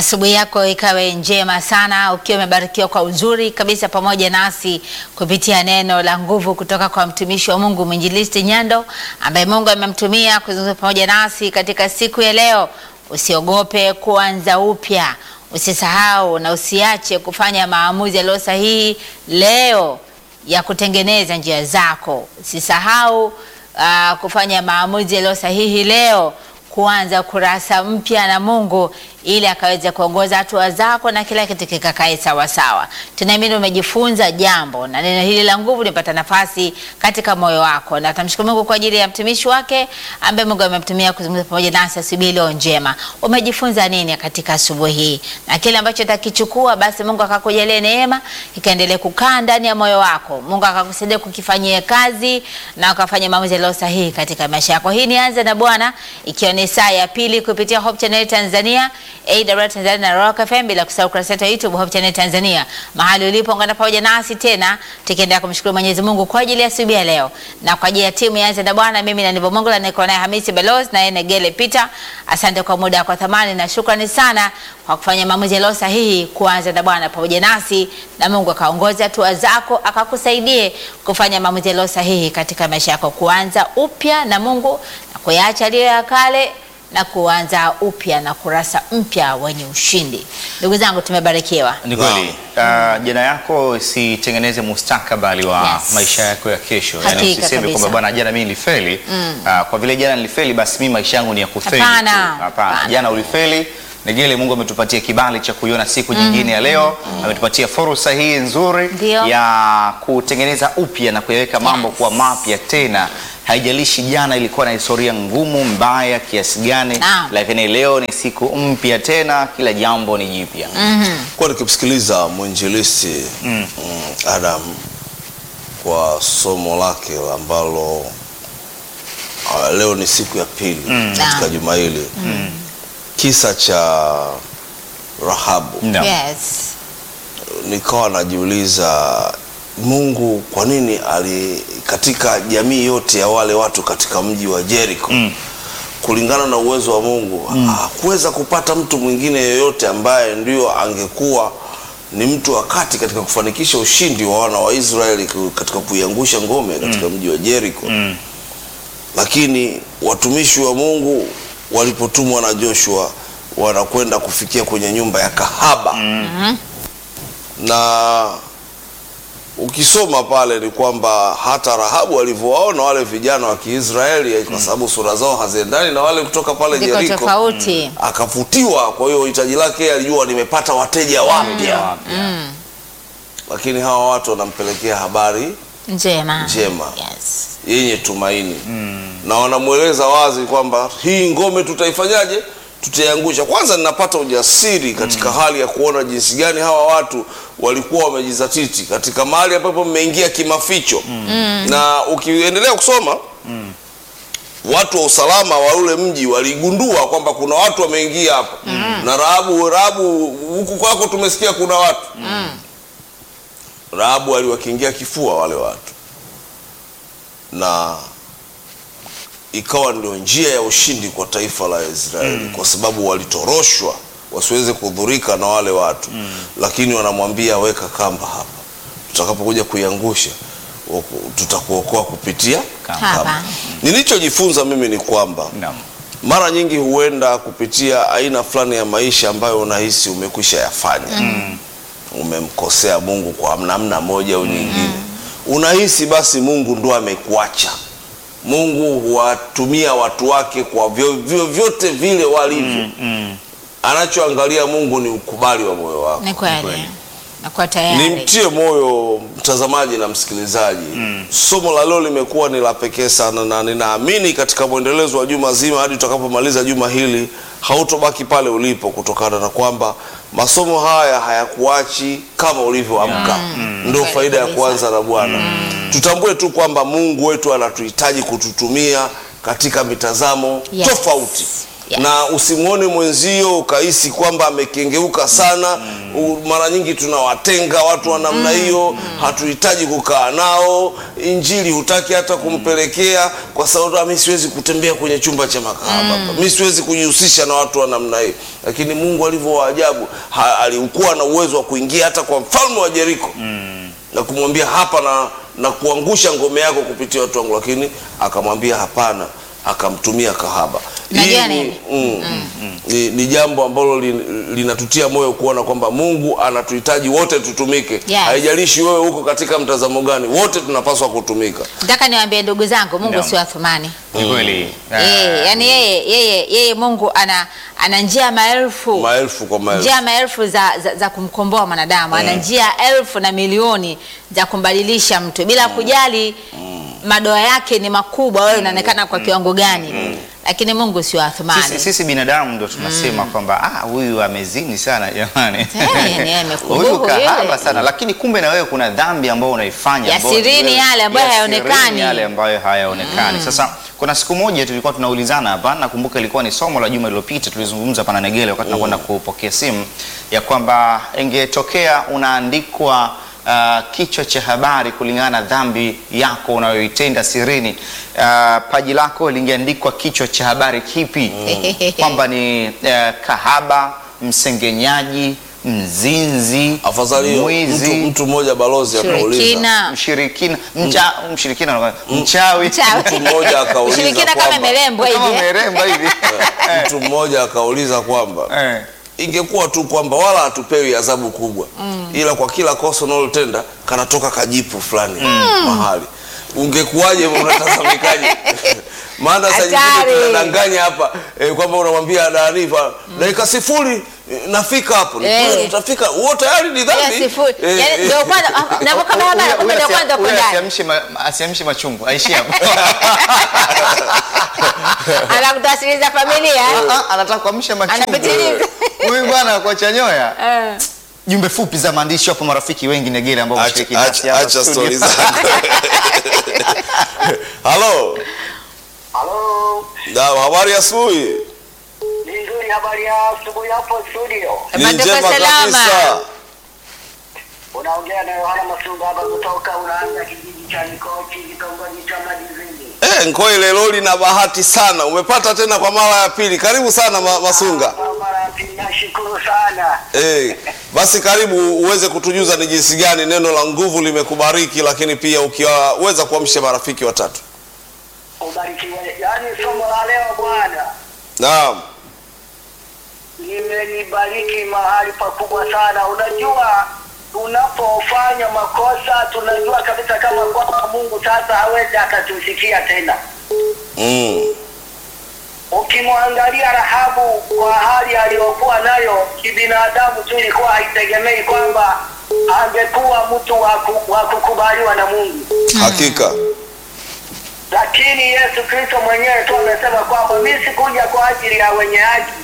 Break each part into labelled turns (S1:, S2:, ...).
S1: Asubuhi yako ikawe njema sana, ukiwa umebarikiwa kwa uzuri kabisa pamoja nasi kupitia neno la nguvu kutoka kwa mtumishi wa Mungu mwinjilisti Nyando ambaye Mungu amemtumia kuzungumza pamoja nasi katika siku ya leo. Usiogope kuanza upya, usisahau na usiache kufanya maamuzi yaliyo sahihi leo ya kutengeneza njia zako. Usisahau uh, kufanya maamuzi yaliyo sahihi leo kuanza kurasa mpya na Mungu ili akaweze kuongoza hatua zako na kila kitu kikakae sawa sawa. Tunaamini umejifunza jambo na neno hili la nguvu limepata nafasi katika moyo wako, na tamshukuru Mungu kwa ajili ya mtumishi wake ambaye Mungu amemtumia kuzungumza pamoja nasi asubuhi leo njema. Umejifunza nini katika asubuhi hii? Na kile ambacho utakichukua basi Mungu akakujalie neema ikaendelee kukaa ndani ya moyo wako. Mungu akakusaidia kukifanyia kazi na ukafanya maamuzi yaliyo sahihi katika maisha yako. Hii ni anza na Bwana ikiwa ni saa ya pili kupitia Hope Channel Tanzania, AWR Tanzania na Rock FM, bila kusahau kurasa yetu ya YouTube Hope Channel Tanzania. Mahali ulipo ungana pamoja nasi tena tukiendelea kumshukuru Mwenyezi Mungu kwa ajili ya asubuhi ya leo na kwa ajili ya timu ya Anza na Bwana. Mimi na Nivo Mungu na niko naye Hamisi Belos na yeye Negele Peter. Asante kwa muda kwa thamani na shukrani sana kwa kufanya maamuzi yaliyo sahihi kuanza na Bwana pamoja nasi, na Mungu akaongoza hatua zako akakusaidie kufanya maamuzi yaliyo sahihi katika maisha yako, kuanza upya na Mungu na kuyaacha yaliyo ya kale na kuanza upya na kurasa mpya wenye ushindi. Ndugu zangu, tumebarikiwa.
S2: Ni kweli. Uh, jana yako isitengeneze mustakabali wa
S1: Yes.
S2: maisha yako ya kesho.
S1: Hakika
S2: Yaani usiseme
S1: kabisa.
S2: kwamba bwana, jana mimi nilifeli. Uh, kwa vile jana nilifeli, basi mimi maisha yangu ni ya kufeli. tu.
S1: Hapana.
S2: Hapana.
S1: Hapana.
S2: Jana ulifeli. Negele, Mungu ametupatia kibali cha kuiona siku nyingine ya leo. Ametupatia fursa hii nzuri
S1: Ndio.
S2: ya kutengeneza upya na kuyaweka mambo
S1: Yes.
S2: kuwa mapya tena. Haijalishi jana ilikuwa na historia ngumu mbaya kiasi gani,
S1: Naam.
S2: lakini leo ni siku mpya tena, kila jambo ni jipya.
S3: Kwa nikimsikiliza mwinjilisti mm. Adam kwa somo lake ambalo uh, leo ni siku ya pili katika
S1: Naam.
S3: juma hili kisa cha Rahabu
S2: Naam.
S1: Yes.
S3: nikawa najiuliza Mungu kwa nini ali katika jamii yote ya wale watu katika mji wa Jericho
S2: Mm.
S3: kulingana na uwezo wa Mungu hakuweza kupata mtu mwingine yeyote ambaye ndio angekuwa ni mtu wa kati katika kufanikisha ushindi wa wana wa Israeli ku- katika kuiangusha ngome katika mji wa Jericho
S2: Mm.
S3: lakini watumishi wa Mungu walipotumwa na Joshua wanakwenda kufikia kwenye nyumba ya kahaba na ukisoma pale ni kwamba hata Rahabu alivyowaona wale vijana wa Kiisraeli kwa sababu sura zao haziendani na wale kutoka pale
S1: Ndiko
S3: Jeriko
S1: tofauti.
S3: akavutiwa. Kwa hiyo hitaji lake yeye alijua nimepata wateja wapya, lakini hawa watu wanampelekea habari
S1: Njema.
S3: Njema.
S1: Yes.
S3: yenye tumaini na wanamweleza wazi kwamba hii ngome tutaifanyaje? Tutaiangusha. Kwanza ninapata ujasiri katika hali ya kuona jinsi gani hawa watu walikuwa wamejizatiti katika mahali ambapo mmeingia kimaficho na ukiendelea kusoma watu wa usalama wa ule mji waligundua kwamba kuna watu wameingia hapa na Rahabu, Rahabu huku kwako tumesikia kuna watu Rahabu aliwakiingia kifua wale watu na ikawa ndio njia ya ushindi kwa taifa la Israeli kwa sababu walitoroshwa wasiweze kudhurika na wale watu lakini wanamwambia weka kamba hapa, tutakapokuja kuiangusha waku- tutakuokoa kupitia
S2: Kamba.
S1: Hapa.
S3: Nilichojifunza mimi ni kwamba
S2: Naam.
S3: mara nyingi huenda kupitia aina fulani ya maisha ambayo unahisi umekwisha yafanya umemkosea Mungu kwa namna moja au nyingine unahisi basi Mungu ndo amekuacha Mungu huwatumia watu wake kwa vyo- vyovyote vile walivyo anachoangalia Mungu ni ukubali wa moyo wako
S1: Ni kweli.
S2: kweli.
S1: Nakuwa tayari.
S3: Nimtie moyo mtazamaji na msikilizaji. Somo la leo limekuwa ni la pekee sana, na ninaamini katika mwendelezo wa juma zima hadi tutakapomaliza juma hili hautobaki pale ulipo, kutokana na kwamba masomo haya hayakuachi kama ulivyoamka. Ndio
S1: Kweli
S3: faida ya
S1: kabisa.
S3: kuanza na Bwana. Tutambue tu kwamba Mungu wetu anatuhitaji kututumia katika mitazamo
S1: Yes.
S3: tofauti
S1: Yes.
S3: na usimwone mwenzio ukahisi kwamba amekengeuka sana U- mara nyingi tunawatenga watu wa namna hiyo hatuhitaji kukaa nao injili hutaki hata kumpelekea kwa sababu "Ah, mi siwezi kutembea kwenye chumba cha makahaba hapa. mi siwezi kujihusisha na watu wa namna hiyo lakini mungu alivyo waajabu ha- alikuwa na uwezo wa kuingia hata kwa mfalme wa jeriko na kumwambia hapa na, na kuangusha ngome yako kupitia watu wangu lakini akamwambia hapana akamtumia kahaba
S1: Unajua
S3: Hii ni,
S1: nini?
S3: mm, ni, ni jambo ambalo lin- linatutia moyo kuona kwamba mungu anatuhitaji wote tutumike
S1: Yes.
S3: haijalishi wewe huko katika mtazamo gani wote tunapaswa kutumika
S1: nataka niwaambie ndugu zangu mungu
S2: Naam.
S1: sio athumani
S2: Ni kweli.
S1: Eh, yani yeye yeye yeye mungu ana ana njia maelfu
S3: maelfu kwa maelfu
S1: njia maelfu za, za, za kumkomboa mwanadamu ana njia elfu na milioni za kumbadilisha mtu bila kujali madoa yake ni makubwa wewe unaonekana kwa kiwango gani lakini mungu sio athumani
S2: Sisi, sisi binadamu ndo tunasema kwamba ah, huyu amezini sana jamani,
S1: Eh, yani yeye amekubuhu
S2: huyu kahaba
S1: yule.
S2: sana, lakini kumbe na wewe kuna dhambi ambayo unaifanya
S1: Ya
S2: ambayo-
S1: sirini yale ambayo
S2: ya
S1: hayaonekani.
S2: sirini yale ambayo hayaonekani. Sasa kuna siku moja tulikuwa tunaulizana hapa, nakumbuka ilikuwa ni somo la juma lililopita, tulizungumza hapa na Negele wakati tunakwenda kupokea simu ya kwamba ingetokea unaandikwa uh, kichwa cha habari kulingana na dhambi yako unayoitenda sirini, uh, paji lako lingeandikwa kichwa cha habari kipi? kwamba ni uh, kahaba, msengenyaji, mzinzi,
S3: afadhali hiyo
S2: mwizi,
S3: mtu, mtu mmoja balozi akauliza
S1: shirikina
S2: mshirikina, mcha, mshirikina, mchawi,
S1: Mchawi.
S3: mtu mmoja akauliza
S1: Ushirikina kama
S3: kwamba-
S1: imelembwa
S2: kama
S1: hivi
S2: meremba hivi
S3: mtu mmoja akauliza kwamba
S2: Eh.
S3: ingekuwa tu kwamba wala hatupewi adhabu kubwa ila kwa kila kosa unalotenda kanatoka kajipu fulani mahali ungekuwaje unatazamikaje maana saa nyingine
S1: Hatari.
S3: tunadanganya hapa eh, kwamba unamwambia daniva dakika sifuri eh, nafika hapo Ni
S1: Eh.
S3: kweli utafika huo tayari ni
S1: Ya
S3: dhambi
S1: sifuri.
S3: Eh,
S1: Yaani
S3: eh.
S1: ndio kwanza ah, napoka habari
S2: Huyo-
S1: kumbe
S2: huyo
S1: ndio
S2: asia-
S1: kwanza uko
S2: huyo
S1: ndani
S2: asiamshe ma- asiamshe machungu aishi hapo
S1: anakutawasiliza familia
S2: Ah, ah, anataka kuamsha machungu
S1: Anapitiliza.
S2: huyu bwana kwa chanyoya
S1: Eh.
S2: jumbe fupi za maandishi wapo marafiki wengi negere ambao
S3: Acha-
S2: wameshiriki nasi
S3: acha
S2: hapa
S3: acha
S2: studio.
S3: stori zako halo
S4: Halo,
S3: Naam, habari ya asubuhi
S4: ni nzuri. Habari ya asubuhi hapo studio,
S3: ni
S1: Matoka
S3: njema
S1: salama.
S3: kabisa
S4: unaongea na Yohana Masumba hapa kutoka unaanza kijiji cha Nikochi, kitongoji cha Madizini.
S3: Eh, Nkoile loli na bahati sana, umepata tena kwa mara ya pili. Karibu sana ma, Masunga.
S4: Kwa mara ya pili, nashukuru sana.
S3: Eh, basi karibu uweze kutujuza ni jinsi gani neno la nguvu limekubariki, lakini pia ukiwaweza kuamsha marafiki watatu.
S4: Ubarikiwe. Yaani somo la leo bwana
S3: Naam,
S4: limenibariki mahali pakubwa sana. Unajua, tunapofanya makosa tunajua kabisa kama kwamba Mungu sasa hawezi akatusikia tena.
S3: mm.
S4: Ukimwangalia Rahabu kwa hali aliyokuwa nayo kibinadamu tu, ilikuwa haitegemei kwamba angekuwa mtu wa ku- wa kukubaliwa na Mungu,
S3: hakika
S4: lakini Yesu Kristo mwenyewe tu amesema kwamba mimi sikuja kwa ajili ya wenye haki.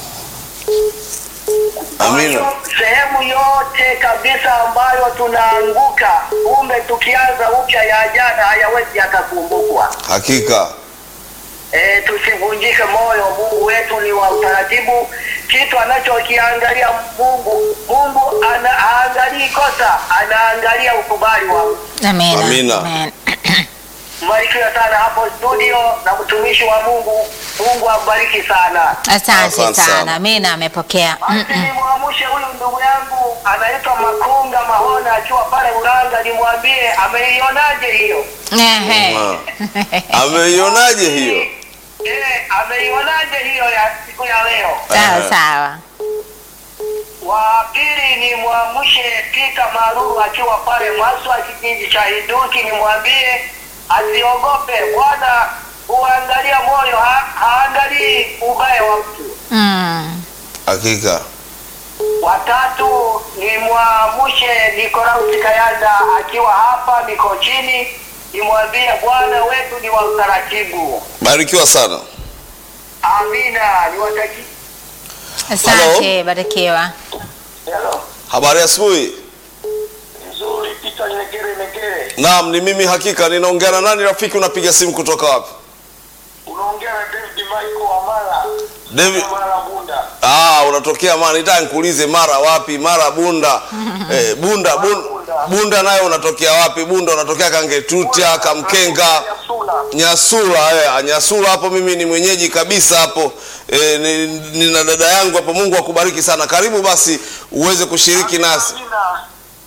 S4: Kwa
S3: amina.
S4: hiyo, Sehemu yote kabisa ambayo tunaanguka, kumbe tukianza upya ya jana hayawezi yakakumbukwa.
S3: Hakika
S4: E, tusivunjike moyo. Mungu wetu ni wa utaratibu. Kitu anachokiangalia Mungu, Mungu ana, haangalii kosa, anaangalia ukubali wa
S1: Amina.
S3: Amina.
S1: Amen.
S4: mbarikiwe sana hapo studio na mtumishi wa Mungu. Mungu ambariki sana.
S1: Asante
S3: Asante sana.
S1: sana. Amina, amepokea. Mm,
S4: Basi nimwamshe huyu ndugu yangu anaitwa Makunga Mahona akiwa pale Ulanga, nimwambie ameionaje hiyo
S1: Ehe.
S3: Ah. ameionaje hiyo?
S4: eh, ameionaje hiyo ya siku ya leo.
S1: Sawa sawa.
S4: wa pili ni mwamshe Pita Maruru akiwa pale Maswa kijiji cha Iduki, nimwambie asiogope. Bwana huangalia moyo, ha, haangalii ubaya wa mtu.
S1: Mm.
S3: Hakika
S4: Watatu ni mwamshe Nikolausi Kayanda akiwa hapa Mikochini, nimwambie Bwana wetu ni wa utaratibu.
S3: barikiwa sana.
S4: Amina, niwatakie
S1: Asante, barikiwa.
S4: Hello.
S3: Habari ya asubuhi.
S4: Nzuri, Pita Negere Negere,
S3: Naam, ni mimi hakika. Ninaongea na nani rafiki? Unapiga simu kutoka wapi?
S4: unaongea na David Michael Wamala.
S3: David
S4: Mara Bunda.
S3: Ah, unatokea mara nitaka nikuulize mara wapi? Mara Bunda. eh, Bunda Bunda, Bunda nayo unatokea wapi? Bunda unatokea Kangetuta, Kamkenga,
S4: Nyasula.
S3: Nyasula eh, Nyasula hapo mimi ni mwenyeji kabisa hapo. Eh, ni- nina dada yangu hapo. Mungu akubariki sana. Karibu basi uweze kushiriki nasi.
S4: Amina.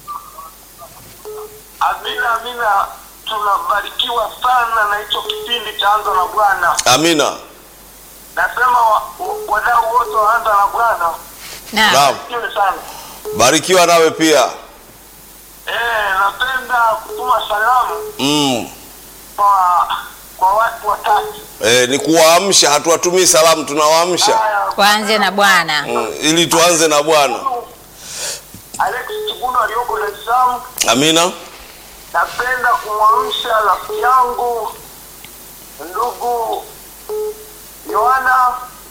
S4: Amina, amina. Tunabarikiwa sana na hicho kipindi cha Anza na Bwana.
S3: Amina.
S4: Nasema wa- wa- wadau wote wa Anza na Bwana
S1: Naam.
S3: Naam.
S4: barikiwe sana.
S3: Barikiwa nawe pia.
S4: Eh, napenda kutuma salamu
S3: Mm.
S4: kwa kwa watu watatu.
S3: Eh, ni kuwaamsha, hatuwatumii salamu, tunawaamsha
S4: Haya,
S1: Kwanze na Bwana.
S3: mm, ili tuanze na Bwana.
S4: Alex Chibuno aliyoko Dar es Salaam.
S3: Amina.
S4: Napenda kumwamsha rafiki yangu ndugu Yohana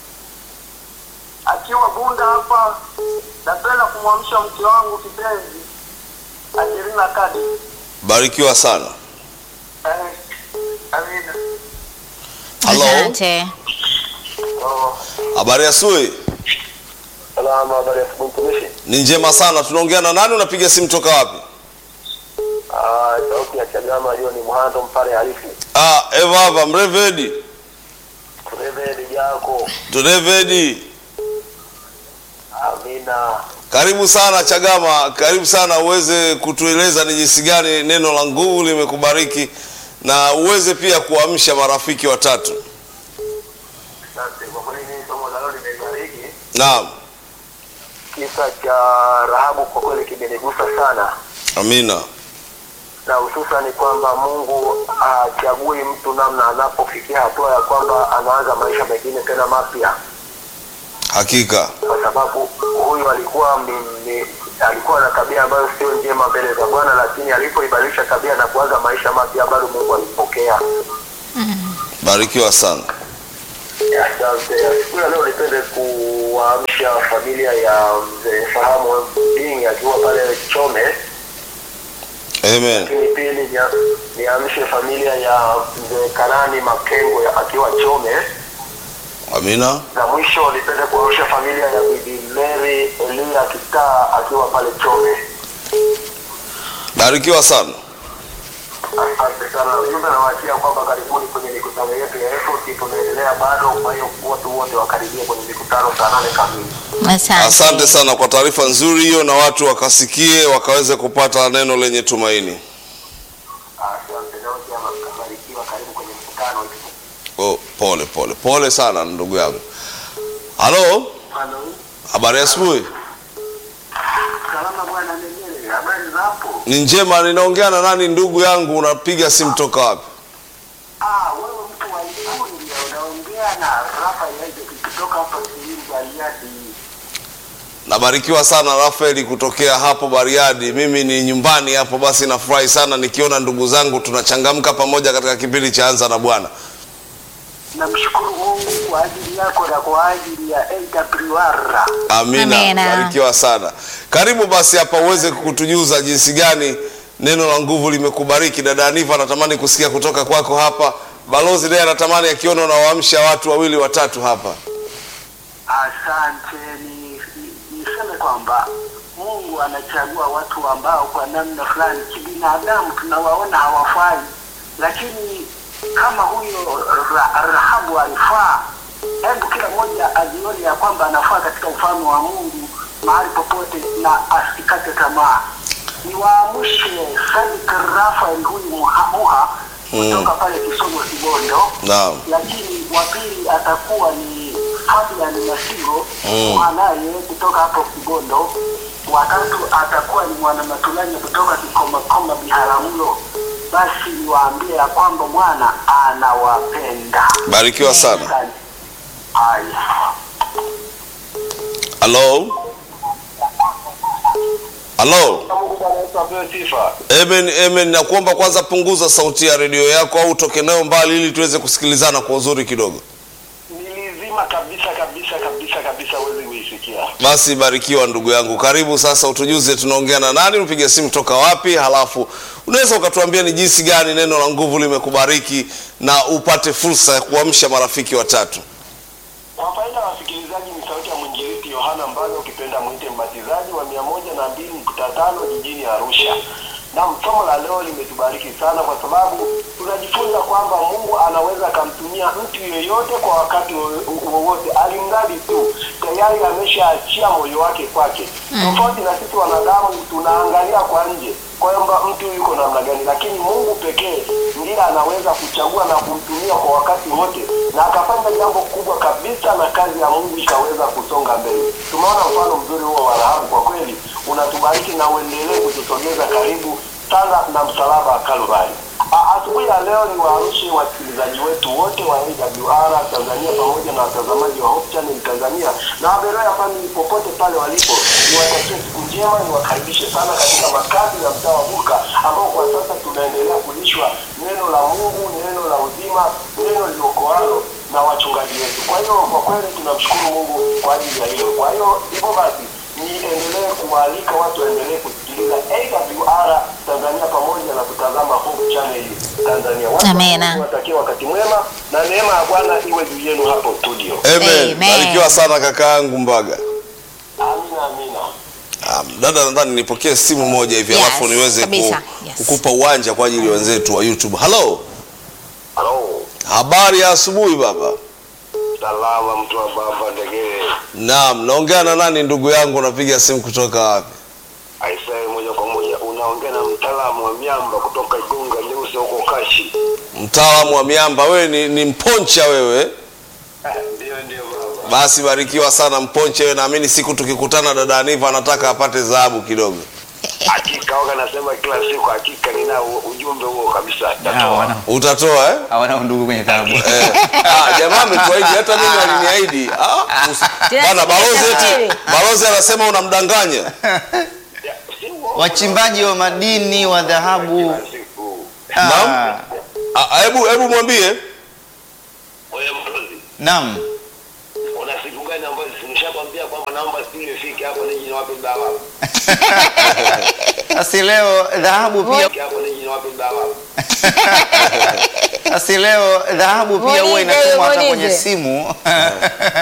S4: akiwa Bunda hapa. Napenda kumwamsha mke wangu kipenzi Angelina Kadi.
S3: Barikiwa sana.
S4: Eh, amina.
S3: Hello.
S1: Asante.
S4: Oh,
S3: Habari ya asubuhi.
S4: salama, habari ya asubuhi mtumishi.
S3: Ni njema sana. Tunaongea na nani? Unapiga simu toka wapi?
S4: Ah, sauti ya Chagama hiyo ni Mhando Mpare Harifu.
S3: Ah, Eva hapa Mrevedi.
S4: Kurevedi yako.
S3: Turevedi.
S4: Amina.
S3: Karibu sana Chagama, karibu sana uweze kutueleza ni jinsi gani neno la nguvu limekubariki na uweze pia kuamsha marafiki watatu.
S4: Asante. Kwa kweli mimi somo la leo limebariki.
S3: Naam.
S4: Kisa cha Rahabu kwa kweli kimenigusa sana.
S3: Amina.
S4: na hususan kwamba Mungu hachagui mtu namna anapofikia hatua ya kwamba anaanza maisha mengine tena mapya,
S3: Hakika.
S4: kwa sababu huyu alikuwa mi- mi- alikuwa na tabia ambayo sio njema mbele za Bwana, lakini alipoibadilisha tabia na kuanza maisha mapya, bado Mungu alimpokea.
S3: Barikiwa sana.
S4: Asante. Siku ya leo nipende kuwaamsha familia ya mzee Fahamu Ding akiwa pale Chome,
S3: Amen.
S4: lakini pili nia- niamshe familia ya mzee Kanani Makengo ya- akiwa Chome.
S3: Amina.
S4: na mwisho nipende kuamsha familia ya bibi Mary Elia Kitaa akiwa pale Chome.
S3: Barikiwa sana.
S4: Asante sana. Ujumbe nawaachia kwamba karibuni kwenye mikutano yetu ya effort, tunaendelea bado. Kwa hiyo watu wote wakaribia kwenye mikutano saa nane kamili.
S1: Asante.
S3: Asante sana kwa taarifa nzuri hiyo, na watu wakasikie wakaweze kupata neno lenye tumaini.
S4: Asante na wote ama mkabarikiwa. Karibu kwenye mkutano.
S3: Oh, pole pole pole sana ndugu yangu. Halo,
S4: Halo.
S3: habari ya asubuhi.
S4: Salama bwana Negere, habari za hapo?
S3: Ni njema. Ninaongea na nani ndugu yangu? Unapiga simu toka wapi?
S4: Ah, wewe mtu wa Ikulu ndio unaongea na Rafael kutoka hapa Simiyu Bariadi.
S3: Nabarikiwa sana Rafaeli kutokea hapo Bariadi. Mimi ni nyumbani hapo, basi nafurahi sana nikiona ndugu zangu tunachangamka pamoja katika kipindi cha Anza na Bwana.
S4: Namshukuru Mungu kwa ajili yako na kwa ajili ya AWR.
S3: Amina,
S1: Amina.
S3: barikiwa sana. Karibu basi hapa uweze kutujuza jinsi gani neno la nguvu limekubariki. Dada Aniva anatamani kusikia kutoka kwako hapa. Balozi naye anatamani akiona unawaamsha watu wawili watatu hapa.
S4: Asante. Ni, ni, niseme kwamba Mungu anachagua watu ambao kwa namna fulani kibinadamu tunawaona hawafai, lakini kama huyo ra, Rahabu alifaa, hebu kila mmoja ajione ya kwamba anafaa katika ufalme wa Mungu mahali popote na asikate tamaa. Niwaamshe Sadik Rafael huyu muhamuha kutoka pale Kisomo Kibondo
S3: Naam.
S4: lakini wa pili atakuwa ni Fabian Masiro
S3: Mm.
S4: mwanaye kutoka hapo Kibondo. Watatu atakuwa ni mwana Matulanya kutoka Kikomakoma Biharamulo. Basi niwaambie ya kwamba Bwana anawapenda.
S3: Barikiwa sana.
S4: Asante. Haya.
S3: Halo. Halo.
S4: Mungu Bwana Yesu apewe sifa.
S3: Amen, amen. Nakuomba kwanza punguza sauti ya redio yako au utoke nayo mbali ili tuweze kusikilizana kwa uzuri kidogo.
S4: Nilizima kabisa kabisa kabisa kabisa, huwezi kuisikia.
S3: Basi barikiwa ndugu yangu, karibu sasa, utujuze tunaongea na nani, upiga simu toka wapi, halafu unaweza ukatuambia ni jinsi gani neno la nguvu limekubariki na upate fursa ya kuamsha marafiki watatu.
S4: Kwa faida ya wasikilizaji mwinjilisti Yohana Mbaga, ukipenda mwite mbatizaji wa mia moja na mbili nukta tano jijini Arusha. Na somo la leo limetubariki sana kwa sababu tunajifunza kwamba Mungu anaweza akamtumia mtu yeyote kwa wakati wo- wowote, alimradi tu tayari ameshaachia moyo wake kwake. Tofauti na sisi wanadamu tunaangalia kwa nje kwamba mtu yuko namna gani, lakini Mungu pekee ndiye anaweza kuchagua na kumtumia kwa wakati wote, na akafanya jambo kubwa kabisa, na kazi ya Mungu ikaweza kusonga mbele. Tumeona mfano mzuri huo wa Rahabu, kwa kweli unatubariki na uendelee kutusogeza karibu sana na msalaba wa Kalvari. A- Asubuhi ya leo ni waarushe wasikilizaji wetu wote wa AWR Tanzania pamoja na watazamaji wa Hope Channel Tanzania na Aberoya family popote pale walipo, niwatakie siku njema, niwakaribishe sana katika makazi ya mtaa wa Buka ambao kwa sasa tunaendelea kulishwa neno la Mungu, neno la uzima, neno liokoalo na wachungaji wetu. Kwa hiyo kwa kweli tunamshukuru Mungu kwa ajili ya hilo. Kwa hiyo hivyo basi niendelee kuwaalika watu waendelee kusikiliza AWR Tanzania pamoja na kutazama Hope Channel Tanzania. Watu wa
S1: Amena.
S4: Mungu Watakie wakati mwema na neema ya Bwana iwe juu yenu hapo studio.
S3: Amen.
S1: Amen.
S3: Barikiwa sana kakaangu Mbaga.
S4: Amina, amina.
S3: Um, dada nadhani nipokee simu moja hivi
S1: Yes,
S3: alafu niweze ku,
S1: kabisa. Yes.
S3: kukupa uwanja kwa ajili ya wenzetu wa YouTube. Hello.
S4: Halo,
S3: Habari ya asubuhi baba.
S4: salama mtu wa baba Ndegere.
S3: Naam, naongea na nani ndugu yangu unapiga simu kutoka wapi?
S4: Aisee, moja kwa moja unaongea na mtaalamu wa miamba kutoka Igunga Nyeusi huko Kashi.
S3: Mtaalamu wa miamba wewe ni, ni mponcha wewe.
S4: Ndio, ndio baba.
S3: Basi barikiwa sana mponcha wewe, naamini siku tukikutana dada Aniva anataka apate dhahabu kidogo.
S4: Hakika waga nasema kila siku, hakika nina ujumbe huo kabisa.
S2: Ah,
S4: Tatoa.
S2: wana-
S3: Utatoa eh?
S2: hawana undugu kwenye tabu.
S3: Eh, ah, jamaa ametuahidi hata mimi aliniahidi. Ah, usi-
S1: Tena
S3: bana balozi
S1: sikutafsiri.
S3: eti balozi anasema unamdanganya.
S4: Ya, si uongo.
S2: Wachimbaji wa madini wa dhahabu.
S4: Kila siku.
S2: Ah,
S3: Naam. Ah, Hebu hebu mwambie
S4: Wewe mtozi,
S2: Naam.
S4: una siku gani ambazo nimeshakwambia kwamba naomba siku ifike hapo nije niwape dawa.
S2: Asi leo dhahabu pia
S4: Ifike hapo nije niwape dawa.
S2: asi leo dhahabu pia huwa
S1: Muulize,
S2: inatumwa hata kwenye
S1: muulize.
S2: simu